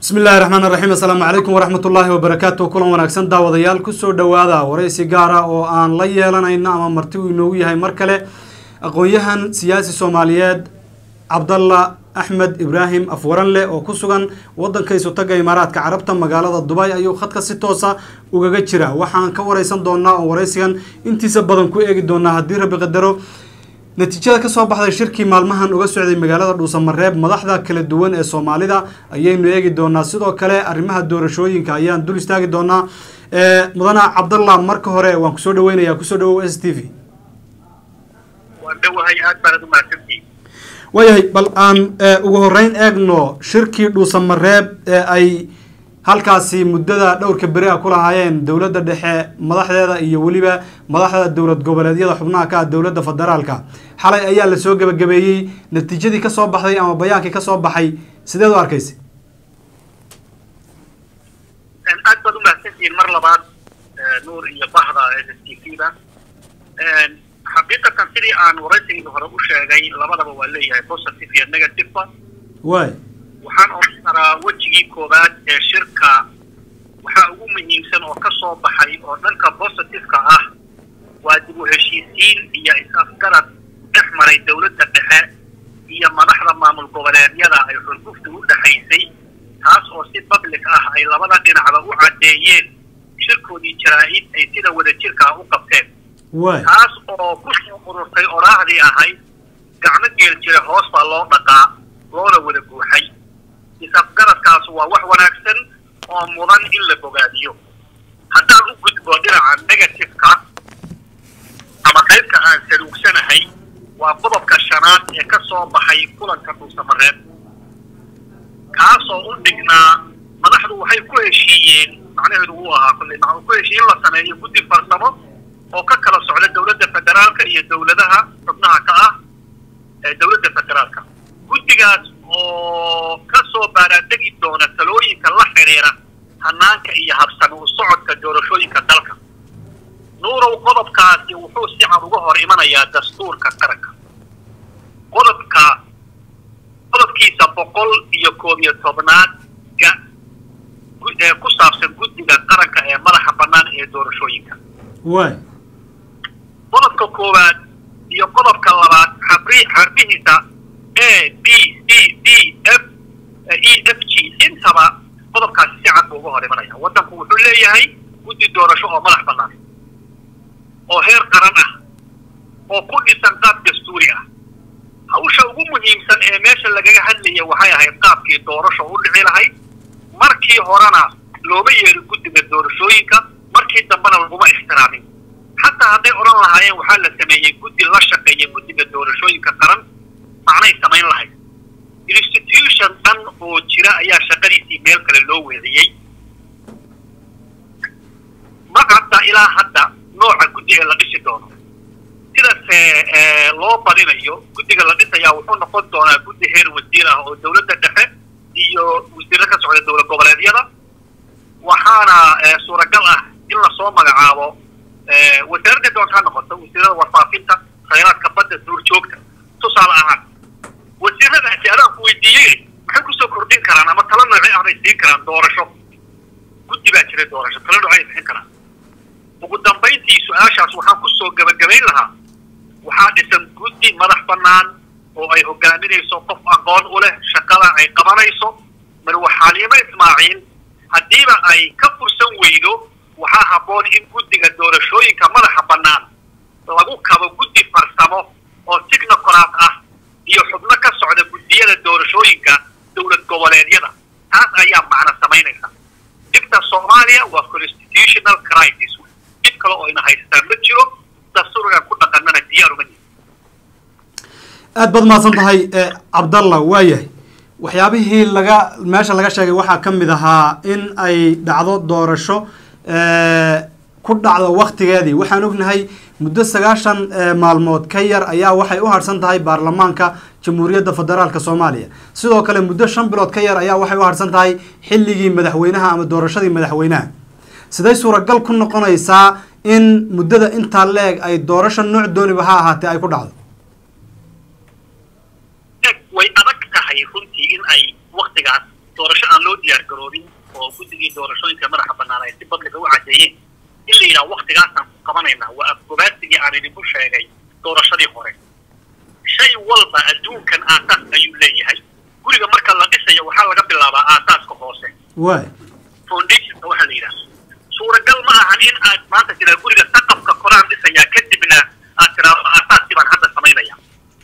bismi illaahi raxmaan raxiim assalaamu calaykum waraxmat ullaahi wabarakaatu kulan wanaagsan daawadayaal kusoo dhowaada waraysi gaara oo aan la yeelanayno ama marti uu inoogu yahay mar kale aqoon-yahan siyaasi soomaaliyeed cabdalla axmed ibraahim afwaranle oo ku sugan wadanka isutaga imaaraadka carabta magaalada dubay ayuu khadka si toosa ugaga jira waxaan ka wareysan doonaa oo waraysigan intiisa badan ku eegi doonaa haddii rabi qadaro natiijada kasoo baxday shirkii maalmahan uga socday magaalada dhuusamareeb madaxda kala duwan ee soomaalida ayaynu eegi doonaa sidoo kale arrimaha doorashooyinka ayaan dul istaagi doonaa mudana cabdallah marka hore waan kusoo dhaweynayaa kusoo dhawow s t v waan dhowahay aad baanad umahadsantihin waayahay bal aan ugu horeyn eegno shirkii dhuusamareeb ee ay halkaasi muddada dhowrka beri a ku lahaayeen dowladda dhexe madaxdeeda iyo weliba madaxda dowlad goboleedyada xubnaha ka ah dowladda federaalka xalay ayaa lasoo gebagabeeyey natiijadii kasoo baxday ama bayaankii kasoo baxay sideed u arkaysa aad baad umahadsantihiin mar labaad nuur iyo bahda s s t v da xaqiiqatan sidii aan waraysigii hore u sheegay labadaba waa leeyahay positive iyo negativeba waay waxaan oran karaa wejigii koowaad ee shirka waxaa ugu muhiimsan oo ka soo baxay oo dhanka positiveka ah waa dib u heshiisiin iyo is-afgarad dhex maray dowladda dhexe iyo madaxda maamul goboleedyada ay xurgufta u dhexaysay taas oo si public ah ay labada dhinacba u caddeeyeen shirkoodii jaraa-id ay sida wadajirka ah u qabteen waay taas oo ku soo ururtay oraahdii ahayd gacmo geel jira hoos baa loo dhaqaa loona wada buuxay isafgaradkaas waa wax wanaagsan oo mudan in la bogaadiyo haddaan u gudbo dhinaca negativeka ama qaybka aan saluugsanahay waa qodobka shanaad ee ka soo baxay kulanka dhuusamareeb kaasoo u dhignaa madaxdu waxay ku heshiiyeen macnaheedu wuu ahaa kulley ma ku heshiiye in la sameeyo guddi farsamo oo ka kala socda dowladda federaalka iyo dowladaha xubnaha ka ah ee dowladda federaalka guddigaas oo ka soo baaraandegi doona talooyinka la xidhiira hanaanka iyo habsami u socodka doorashooyinka dalka nuurow qodobkaasi wuxuu si cad uga hor imanayaa dastuurka qaranka qodobka qodobkiisa boqol iyo koob iyo tobnaad ga ee ku saabsan guddiga qaranka ee madaxa bannaan ee doorashooyinka waay qodobka koowaad iyo qodobka labaad xabri xarbihiisa a b c d f e f g intaba qodobkaasi si cad buu uga hor imanaya waddanku wuxuu leeyahay guddi doorasho oo madax bannaan oo heer qaran ah oo ku dhisan qaab dastuuri ah hawsha ugu muhiimsan ee meesha lagaga hadlaya waxay ahayd qaabkii doorasho u dhici lahayd markii horena looma yeerin guddiga doorashooyinka markii dambena laguma ixtiraamin xataa hadday odhan lahaayeen waxaa la sameeyey guddi la shaqeeya guddiga doorashooyinka qaran macnay samayn lahayd institution dhan oo jira ayaa shaqadiisii meel kale loo weeciyey ma cadda ilaa hadda nooca guddi ee la dhisi doono sidase loo badinayo guddiga la dhisayaa wuxuu noqon doonaa guddi heer wasiir ah oo dowladda dhexe iyo wasiirro ka socda dowlad goboleedyada waxaana suuragal ah in lasoo magacaabo wasaaradda doonta ha noqoto wasiirada warfaafinta khayraadka badda duurjoogta tusaale ahaan wasiiradaasi adaan ku weydiiyey maxay kusoo kordhin karaan ama talo noocii ah bay siin karaan doorasho guddi baa jira doorasho talo noocay bixin karaan ugu dambayntii su-aashaas waxaan kusoo gabagabayn lahaa waxaa dhisan guddi madax bannaan oo ay hogaaminayso qof aqoon u leh shaqada ay qabanayso marwaxaalimo ismaaciil haddiiba ay ka fursan weydo waxaa habboon in guddiga doorashooyinka madaxa bannaan lagu kabo guddi farsamo oo technocrat ah iyo xubno ka socda guddiyada doorashooyinka dowlad goboleedyada taas ayaa macno samaynaysa dhibta soomaaliya waa constitutional crisis dhib kale oo ina haystaan ma jiro dastuurgan ku dhaqanana diyaaruma yihin aad baad mahadsan tahay cabdallah waayahay waxyaabihii laga meesha laga sheegay waxaa ka mid ahaa in ay dhacdo doorasho ku dhacdo waktigeedii waxaan ognahay muddo sagaashan maalmood ka yar ayaa waxay u harsan tahay baarlamaanka jamhuuriyadda federaalka soomaaliya sidoo kale muddo shan bilood ka yar ayaa waxay u harsan tahay xilligii madaxweynaha ama doorashadii madaxweynaha siday suuragal ku noqonaysaa in muddada intaa leeg ay doorasho nooc dooniba ha ahaatee ay ku dhacdo way adag tahay runtii in ay waktigaas doorasho aan loo diyaar garoobin oo guddigii doorashooyinka madaxa bannaan ay si badliga u caddeeyeen in la yidhaha waktigaasaan ku qabanaynaa waa afgobaasigii aan idinku sheegay doorashadii hore shay walba adduunkan aasaas ayuu leeyahay guriga marka la dhisayo waxaa laga bilaabaa aasaaska hoose waay foundationka waxaa la yidhaha suuragal ma ahan in aad maanta tiraa guriga saqafka koraan dhisayaa kadibna aad tiraado aasaaskii baan hadda samaynaya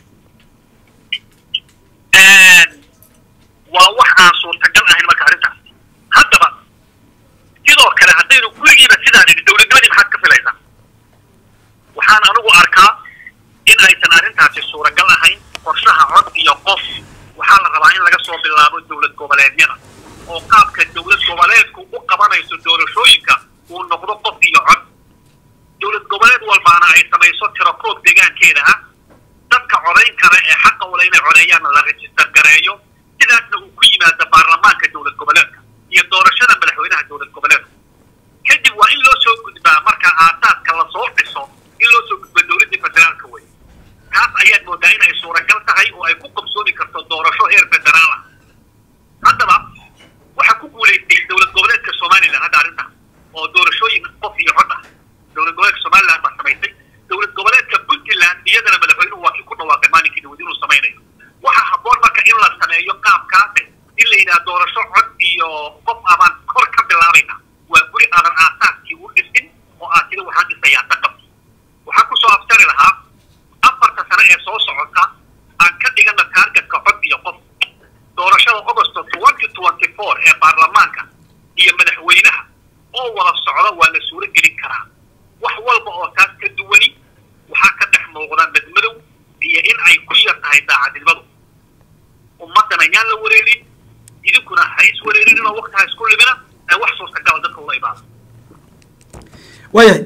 waa wax aan suurtagal ahayn marka arrintaas haddaba sidoo kale haddaynu gurigiiba sidaan idhi dowladnimadii maxaad ka filaysaa waxaan anigu arkaa in aysan arrintaasi suuragal ahayn qorshaha cod iyo qof waxaa la rabaa in laga soo bilaabo dowlad goboleedyada oo qaabka dowlad goboleedku u qabanayso doorashooyinka uu noqdo qof iyo cod dowlad goboleed walbaana ay samayso tirakoob deegaankeeda ah dadka codayn kara ee xaqa ule inay codeeyaanna la rejistar gareeyo sidaasna uu ku yimaado baarlamaanka dowlad goboleedka iyo doorashada madaxweynaha dowlad goboleedka kadib waa in loo soo gudbaa marka aasaaska lasoo dhiso in loo soo gudbo dowladdii federaalka wey taas ayaad moodaa in ay suuragal tahay oo ay ku qabsoomi karto doorasho heer federaal ah haddaba waxaa ku guulaystay dowlad goboleedka somalilan hadda arrintaas oo doorashooyin qof iyo cod ah dowlad goboleedka somalilan baa samaysay dowlad goboleedka puntland iyadana madaxweynuhu waa kii ku dhawaaqay maalinkii dawad inuu samaynayo waxaa habboon marka in la sameeyo qaabkaase in la yidhaha doorasho cod iyo qof abaan kor ka bilaabayna waa guri aadan aasaaskii u dhisin oo aad tida waxaan dhisayaa saqabki waxaan kusoo absari lahaa afarta sano ee soo socota aan ka dhigana taargetka cod iyo qof doorashada augosto twenty twenty four ee baarlamaanka iyo madaxweynaha oo wada socda waa la suuro gelin karaa wax walba oo taas ka duwani waxaa ka dhex muuqda madmadow iyo in ay ku yar tahay daacadnimadu ummaddan ayaan la wareerin idinkuna ha is wareerin oo wakti ha isku limina ee wax suurtagala dadka ula imaada waayahay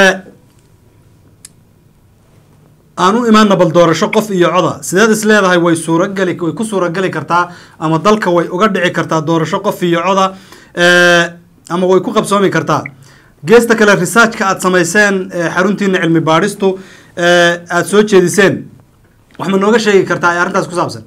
aan u imaana bal doorasho qof iyo coda sideed is leedahay way suurageli way ku suurageli kartaa ama dalka way uga dhici kartaa doorasho qof iyo coda ama way ku qabsoomi kartaa geesta kale researchka aada samayseen xaruntiina cilmi baadhistu aada soo jeediseen wax ma nooga sheegi kartaa ee arrintaas ku saabsan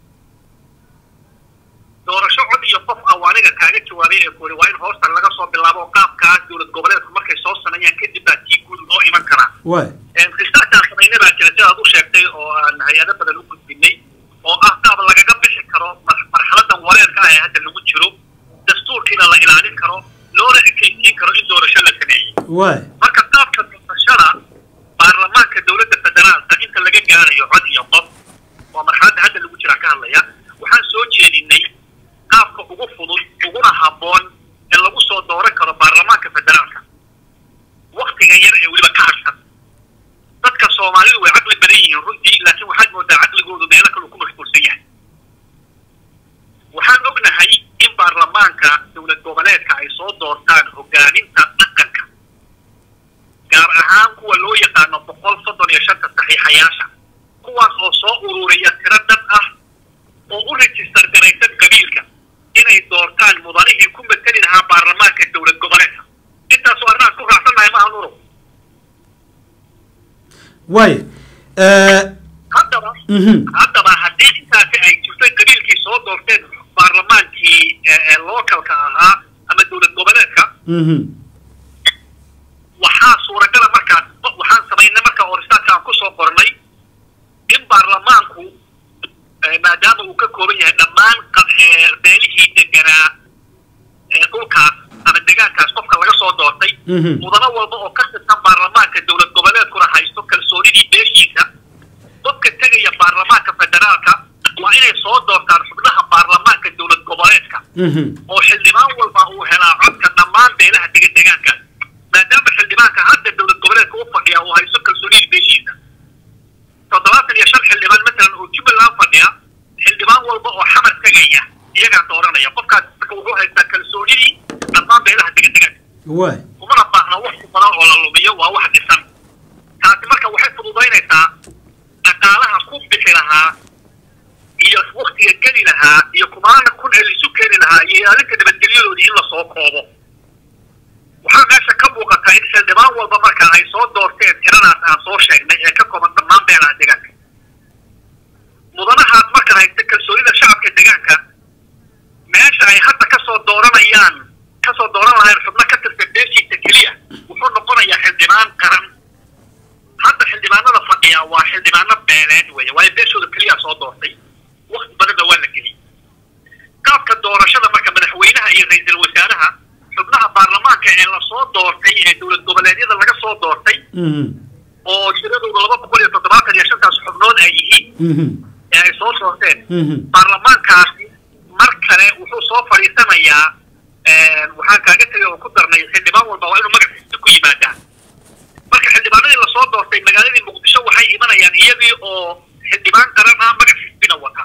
doorasho cod iyo qof ah waa aniga kaaga jawaabay ee kuuri waa in hoosta laga soo bilaabo qaabkaas dowlad goboleedku markay soo sameeyaan kadib baa tii guud loo iman karaa waay researchaan samayna baa jira sidaad u sheegtay oo aan hay-ado badan u gudbinay oo ah qaab lagaga bixi karo marxaladan wareerka ah ee hadda lagu jiro dastuurkiina la ilaalin karo loona ekeysiin karo in doorasho la sameeyey waay marka qaabka doorashada baarlamaanka dowladda federaalka inta laga gaarayo cod iyo qof oo marxaladda hadda lagu jiraa ka hadlaya waxaan soo jeedinay qaabka ugu fudud uguna habboon ee lagu soo dooran karo baarlamaanka federaalka waktiga yar ee weliba ka harsan dadka soomaalidu way caqli badan yihiin runtii laakiin waxaad moodaa caqligoodu meelo kale uu ku mashquulsan yahay waxaan ognahay in baarlamaanka dowlad goboleedka ay soo doortaan hogaaminta dhaqanka gaar ahaan kuwa loo yaqaano boqol soddon iyo shanta saxiixayaasha kuwaas oo soo ururiya tiro dad ah oo u rejistar garaysan qabiilka inay doortaan mudanihii ku mateli lahaa baarlamaanka dowlad goboleedka intaasoo arrimahaas ku raacsannahay maaha nuro waay haddaba haddaba haddii intaasi ay jirto qabiilkii soo doorteen baarlamaankii localka ahaa ama dowlad goboleedka waxaa suuragala markaas waxaan samaynay marka oo risaarka aan kusoo qornay in baarlamaanku maadaama uu ka kooban yahay dhammaan beelihii deganaa dhulkaas ama degaankaas qofka laga soo doortay mudano walba oo ka tirsan baarlamaanka dowlad goboleedkuna haysto kalsoonidii beeshiisa dadka tegaya baarlamaanka federaalka waa inay soo doortaan xubnaha baarlamaanka dowlad goboleedka oo xildhibaan walba uu helaa codka dhammaan beelaha degan degaankaas maadaama xildhibaanka hadda dowlad goboleedka u fadhiya uu haysto kalsoonidii beeshiisa toddobaatan iyo shan xildhibaan masalan oo jubbaland fadhiya xildhibaan walba oo xamar tegaya iyagaa dooranaya qofkaas marka wuxuu haystaa kalsoonidii dhammaan beelaha degan degaanka waay umana baahna wax badan oo la lumiyo waa wax dhisan taasi marka waxay fududaynaysaa dhaqaalaha ku bixi lahaa iyo waktiga geli lahaa iyo kumaana kun ee laisu keeni lahaa iyo ilaalinta nabadgelyadoodii in lasoo koobo waxaa meesha ka muuqataa in xildhibaan walba marka ay soo doorteen tiradaas aan soo sheegnay ee ka kooban dhammaan beelaha deegaanka mudanahaas marka haysta kalsoonida shacabka deegaanka meesha mhm oo tiradooda laba boqol iyo toddobaatan iyo shantaas xubnood ay yihiin mhm ee ay soo doorteen mhm baarlamaankaasi mar kale wuxuu soo fadhiisanayaa waxaan kaaga tegay oo ku darnay xildhibaan walba waa inuu magaciisa ku yimaadaa marka xildhibaanadii lasoo doortay magaaladii muqdisho waxay imanayaan iyagii oo xildhibaan qaran ah magaciisina wata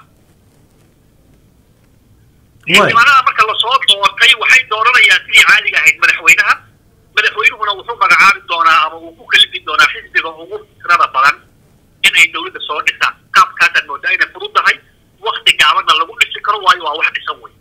xildhibaanada marka lasoo doortay waxay dooranayaan sidii caadiga ahayd madaxweynaha madaxweynuhuna wuxuu magacaabi doonaa ama uu ku kalifi doonaa xisbiga ugu tirada badan inay dowladda soo dhisaan qaabkaasaad moodaa inay fudud tahay wakti gaabanna lagu dhisi karo waayo waa wax dhisan wey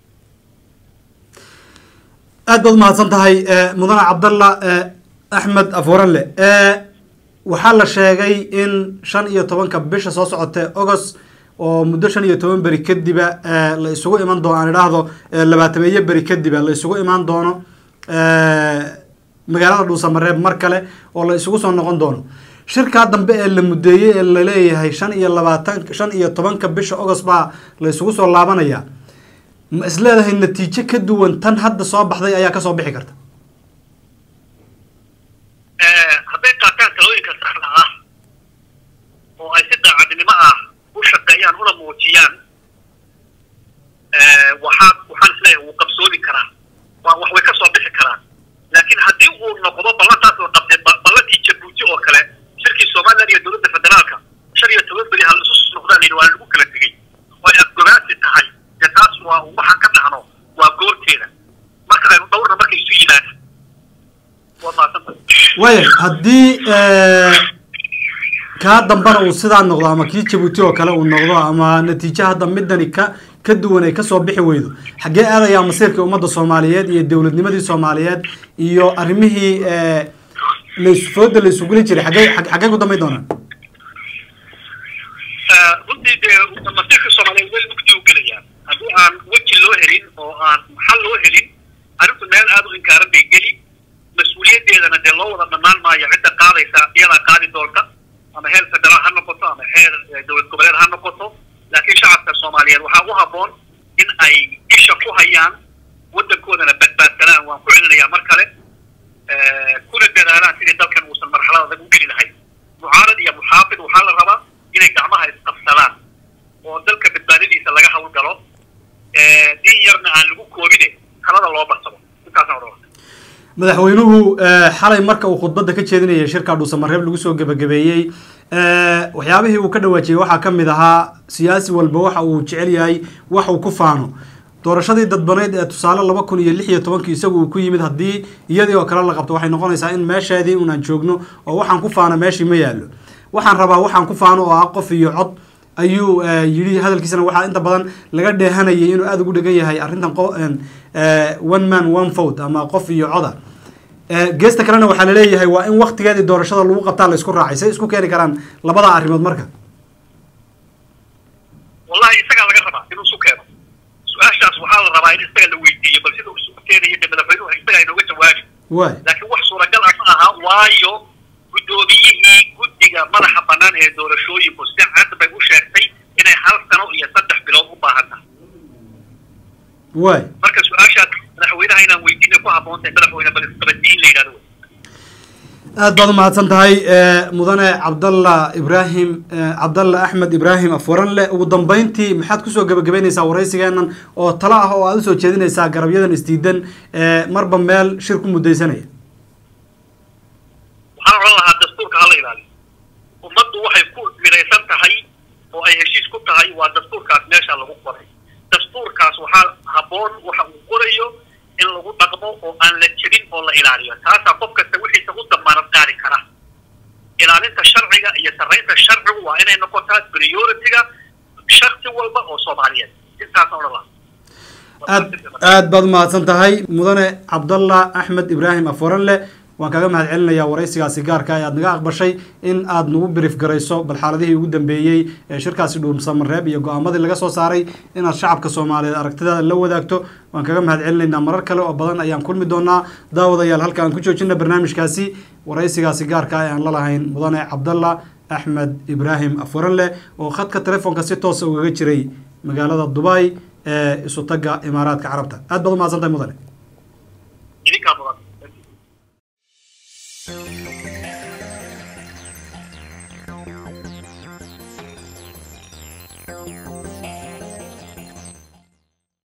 aad baad umahadsan tahay mudane cabdalla axmed afuranle waxaa la sheegay in shan iyo tobanka bisha soo socotee agost oo muddo shan iyo toban beri kadiba la isugu iman doono aan idhaahdo labaatameeyo beri kadiba la isugu imaan doono magaalada dhuusamareeb mar kale oo la isugu soo noqon doono shirkaa dambe ee la mudeeyey ee laleeyahay shan iyo labaatan shan iyo tobanka bisha agost baa la isugu soo laabanaya ma isleedahay natiijo ka duwan tan hadda soo baxday ayaa kasoo bixi karta hadday qaataan talooyinka saxda ah oo ay si daacadnimo ah u shaqeeyaan una muujiyaan waxaa waxaan isleeyahay wuu qabsooni karaa waa wax way ka soo bixi karaan laakiin haddii uu noqdo ballantaas la qabtay ballantii jabuuti oo kale shirkii somaliland iyo dowladda federaalka shan iyo toban beri hal isu noqdaan yidhi waa lagu kala tegey oo ay afgobaasi tahay dee taas waa waxaan ka dhacno waa goorteeda marka aynu dhowrna markay isu yimaada waa maadsantahay waaya haddii kaa dambana uu sidaa noqdo ama kii jabuuti oo kale uu noqdo ama natiijo hadda midani ka ka duwan ay kasoo bixi weydo xaggee aadayaa masiirkii ummadda soomaaliyeed iyo dowladnimadii soomaaliyeed iyo arrimihii laysfooda la isuguli jiray xaggee xaggee ku dambayn doonaan runtii dee masiirka soomaaliyeed meel mugdi u gelayaan haddii aan weji loo helin oo aan xal loo helin arrintu meel aada u inkaaran bay geli mas-uuliyaddeedana dee loo wada dhammaan maayo cidda qaadaysa iyadaa qaadi doonta ama heer federaal ha noqoto ama heer dowlad goboleed ha noqoto laakiin shacabka soomaaliyeed waxaa u habboon in ay isha ku hayaan waddankoodana badbaadsanaan waan ku celinayaa mar kale kuna dadaalaan sidii dalkan uusan marxalad adag u geli lahayn mucaarad iyo muxaafid waxaa la rabaa inay gacmaha isqabsadaan oo dalka badbaadadiisa laga hawlgalo din yarna aan lagu koobine talada loo barsado intaasaan odhan madaxweynuhu xalay marka uu khudbadda ka jeedinayay shirka dhuusamareeb lagu soo gebagabeeyey waxyaabihii uu ka dhawaajiyey waxaa ka mid ahaa siyaasi walba waxa uu jecel yahay wax uu ku faano doorashadii dadbaneyd ee tusaale laba kun iyo lix iyo tobankii isagu uu ku yimid haddii iyadii oo kale la qabto waxay noqonaysaa in meesheedii unaan joogno oo waxaan ku faano meeshii ma yaallo waxaan rabaa waxaan ku faano oo ah qof iyo cod ayuu yidhi hadalkiisana waxaa inta badan laga dheehanayay inuu aada ugu dhegan yahay arrintan one man one vote ama qof iyo coda geesta kalena waxaa laleeyahay waa in waktigeedii doorashada lagu qabtaa la isku raacay say isku keeni karaan labada arrimood marka wallahi isagaa laga rabaa inuu isu keeno su-aashaas waxaa la rabaa in isaga la weydiiyo bal sida uu isu keenayo dee madaxweynuhu isagaa inooga jawaabi waay laakiin wax suuragal ah ma aha waayo guddoomiyihii guddiga madaxa bannaan ee doorashooyinku si cad bay u sheegtay inay hal sano iyo saddex bilood u baahan tahay waay marka su-aashaas madaxweynaha inaan weydiinay ku habboon tahay madaxweyne bal isqabadii in la yidhahdo wey aad baad umahadsan tahay mudane cabdalla ibraahim cabdalla axmed ibraahim afwaranle ugu dambeyntii maxaad kusoo gebagabeynaysaa waraysigeenan oo talo ah oo aad usoo jeedinaysaa garabyadan isdiidan marba meel shir ku mudaysanaya waxaan odhan lahaa dastuurka hala ilaaliyo ummaddu waxay ku midaysan tahay oo ay heshiis ku tahay waa dastuurkaas meesha lagu qoray dastuurkaas waxaa habboon waxa uu qorayo in lagu dhaqmo oo aan la jebin oo la ilaaliyo taasaa qof kasta wixiisa u damaanad qaadi kara ilaalinta sharciga iyo sarraynta sharcigu waa inay noqotaa priority-ga shaksi walba oo soomaaliyeed intaasaan odhan lahaa aad aad baad umahadsan tahay mudane cabdalla axmed ibraahim afwaranle waan kaga mahad celinayaa waraysigaasi gaarka ee aad naga aqbashay in aad nagu brief garayso bal xaaladihii ugu dambeeyey ee shirkaasi dhuursamareeb iyo go-aamadii laga soo saaray inaad shacabka soomaaliyeed aragtidaada la wadaagto waan kaga mahad celinaynaa marar kale oo badan ayaan kulmi doonaa daawadayaal halka aan ku joojina barnaamijkaasi waraysigaasi gaarka ee aan la lahayn mudane cabdalla axmed ibraahim afwaranle oo khadka telefoonka si toosa ugaga jiray magaalada dubai ee isu tagga imaaraadka carabta aad baad umahadsan tahay mudane idinkaa mudan